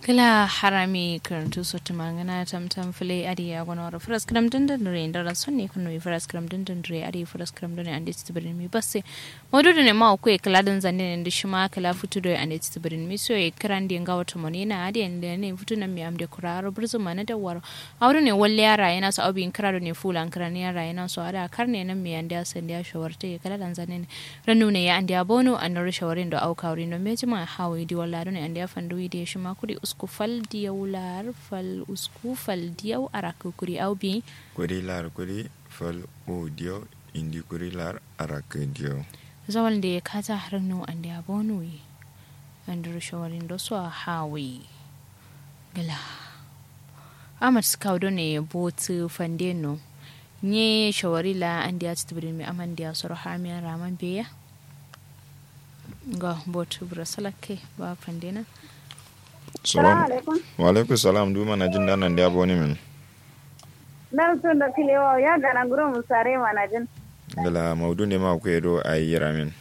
kila harami karantu sotu mangana tam tam file adi ya gono ra fras kram din din re ndara sonne kuno i fras kram din din re adi fras kram din andi tibrin mi basse modu ne ma ko e kala din zanne ne ndi shima kala futu do andi tibrin mi so e kran di ngawa to monina adi ende ne futu na mi amde kuraro burzu mana da waro awru ne walle yara yana so abi krado ne fulan kran yara yana so ada karne nan mi andi asan dia shawarte kala dan zanne ne ranu ne ya andi abono an shawarin do au kawri no mejima hawi di walla do ne andi afandu wi di shima kudi usku fal diyaw lar fal usku fal diyaw arak kuri aw bi kuri lar kuri fal o diyaw indi kuri lar arak diyaw zawal de kata harno ande abonui andur shawarin do so hawi gala amat skawdo ne botu fandeno nye shawari la ande ya tibrin mi amande ya soro hamiya raman beya ga botu brasalake ba fandena salam wa alaikum salam du mana jin danan da aboni min nan sun da kilewa ya gana gurin musare mana jin gala maudu ne ma ku edo ayi ramin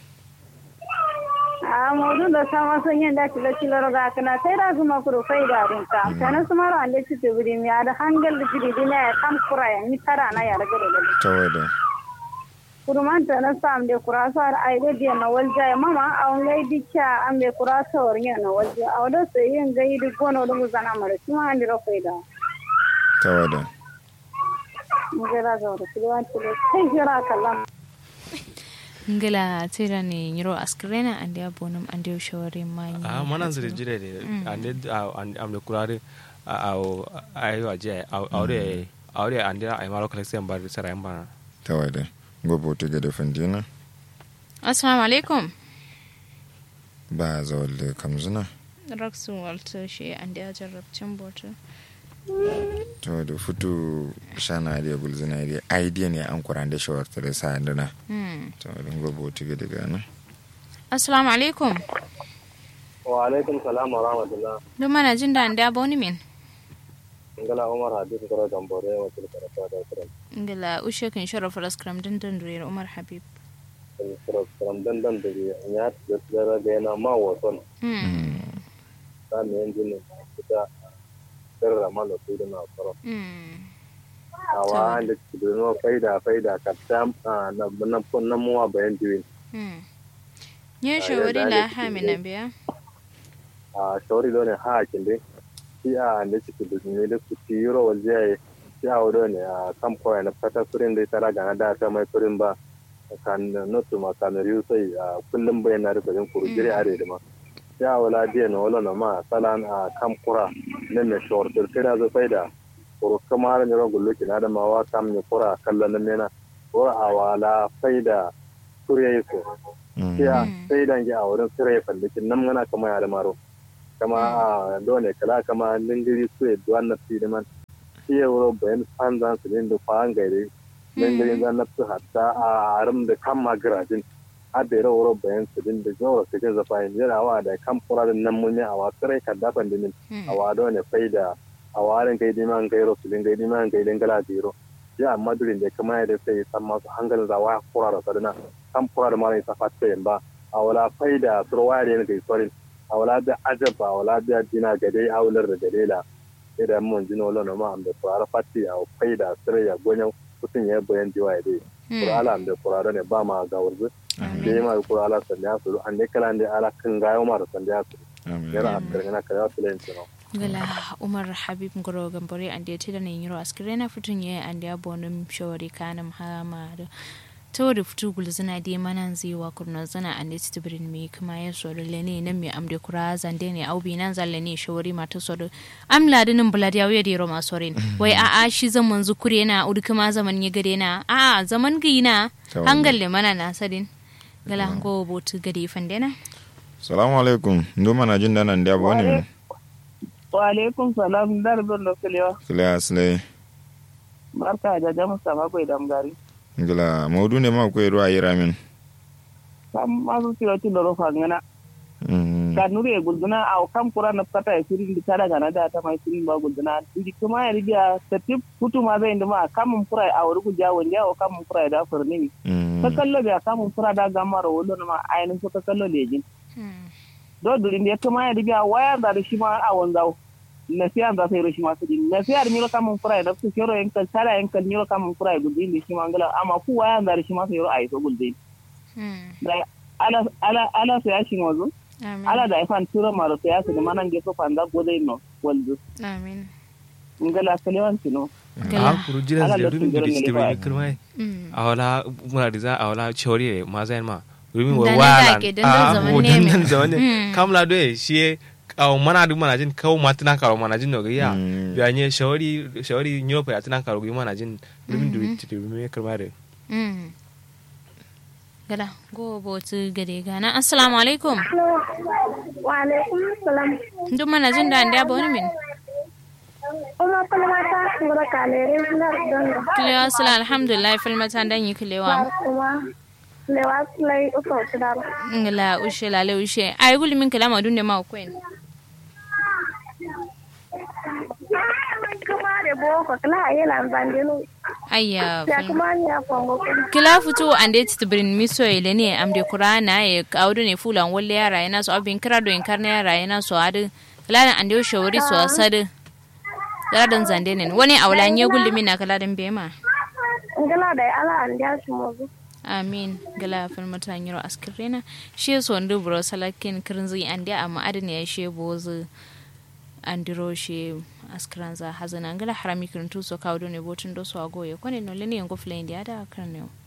a maudu da sama sun yin da kilo kilo roga kana sai da kuma kuro fai da rin ka kana su maro ande ci to bidi mi ada hangal da jiri dina ya kam kura ya ni tara na ya daga daga tawada kuruman ta na sam de kurasa ar ai de dia na walja ya mama a on lai dikya am de kurasa or nya na walja a wada sai yin gai di gono da muzana mara kuma andi ro fai da tawada mugera ga ro kilo an kilo kai jira kallam ngila tira ne nyiro askrena ande abonum ande shawari mai a manan zire jire de ande am de kurare a ayo aje aure aure ande ay maro collection bar sara yamba tawada gobo to gade fandina assalamu alaikum ba zawal da kamzuna raksu walta shi ande ajarrabcin boto to da futu shana da gulzina da idea ne an kuran da shawar ta da sa dana to da gobo to gade gana assalamu alaikum wa alaikum salam wa rahmatullah do mana jin da ande aboni min ngala umar habib karo gambore wa til karata da kuran ngila ushe kan sharafa raskram din din dure umar habib karo kuran dan dan da ya da tsara da na ma waton ta ne yanzu ne kita sirra malo su da na karo awa da da no faida faida ka tam na na na muwa bayan diwin nye shawari la ha mina biya a shawari lo ne ha kinde shi a da ciki da ne da su tiro waje shi a wado ne a kan koya na fata kurin da tara ga da ta mai kurin ba kan notu ma kan riyu sai a kullum bai na da kurin kuru jiri are da ma shi a wala dia na wala na ma salan a kan kura nan ne shawar da kira zo faida kuru kamar ne ro gullu kina da ma wa kam ne kura kallon nan ne na kura a wala faida kuriya su shi a faidan ji a wurin sirrai fallakin nan mana kama ya da maro kama a dole kala kama lingiri su ya duwan na fi man shi ya wuro bayan fanzan su ne da kwan gaire lingiri zan na su hatta a harin da kan magirajin a da yara wuro bayan su din da jawar su jin zafa yin yana wa da kan fura da nan mun yi a wasu rai kan dafan dimin a wa dole faida a warin kai diman gairo su din gai diman gai dingala biro ya amma durin da kama ya da sai san masu hankalin zawa fura da sadana kan fura da mara isa fata yin ba a wala faida turwaya da yin gaisorin a wala da ajaba a wala da dina gade aular da gade la idan mun jino wala no ma am da fura fati a faida sire ya gonya kutun ya bayan jiwa ya dai fura ala am da fura ne ba ma ga wurzu da ma fura ala sanda su an ne kala ne ala kan gayo ma da sanda su yara a kirgana ka ya filen tino gala umar habib ngoro gambore ande tida ne yiro askirena futun ye ande abonum shawari kanam hama ta wadda fito gulzina dai manan zai wa kurna zana a neti tibirin mai kuma ya sori lene nan mai amde kura zande ne au bi nan zalle ne shawari mata sori am ladinin bulad ya wuya da roma sorin wai a a shi zaman zukure na udi kuma zaman ya gade na a zaman gina hangalle mana na sadin gala hango botu gade fandena salamu alaikum ndo mana jin danan da ba ne wa alaikum salam dar don da kulewa kile asle barka da jamu sama ko idan gari ngila maudu ne ma koy ruwa yira min kam masu tiro ti loro fangana ka nuri e gulduna aw kam kura na pata e sirin di tada gana da ta mai sirin ba gulduna di kuma ya riga tatip putu ma zai nduma kam kura aw rugu jawo ndi aw kam kura da furni ka kallo da kam kura da gamar wolo ma ainin so ka kallo lejin do duri ndi kuma ya riga waya da shi ma a wanzau na siya za sai roshi masu din na siya da miro kamun fura da su shiro yankal tara yankal miro kamun fura guldi da shi mangala amma ku waya da shi masu yoro a iso guldi da ala ala ala sai ya shi mazu ala da ifan tura maro sai ya su da manan gefe fanda gode no waldu amin ngala kalewan tino a kuru jiran da rumin da bisti bai kirmai a wala muna da za a wala chori ma zai ma rumin wa wala a ho dandan zaman ne kamla do shi aw mana du mana jin kaw matina karo mana jin no ya ya nye shawari shawari nyopa ya tina karo gi mana jin rumin du bisti rumin kirmai gada go botu gade gana assalamu alaikum wa alaikum salam duk mana jin da anda ba wani min kuma falmata ngoro kalere nar dondo kilewa sala alhamdulillah falmata dan yi kilewa kuma lewa play uto tudar ngala ushe la le ushe ay guli min kala madun de ma kwen kuma de boko kala ayela bandenu ayya ya kuma ni ya kongo kila futu ande tibrin miso ile ne amde qur'ana e awdu ne fulan wolle yara yana so abin kira do in karne yara yana so adu kala ande o shawari so asadu gadan zande ne wani awlan ye gulli mina kala dan bema ngala da ala an ja su mozu amin gala fal mata nyiro askirena she so ndu bro salakin kirinzi ande amma adne ya she bozu andiro she askranza hazana ngala harami kirintu so kawdo ne botun do so agoye kone no leni yango flende ada karnew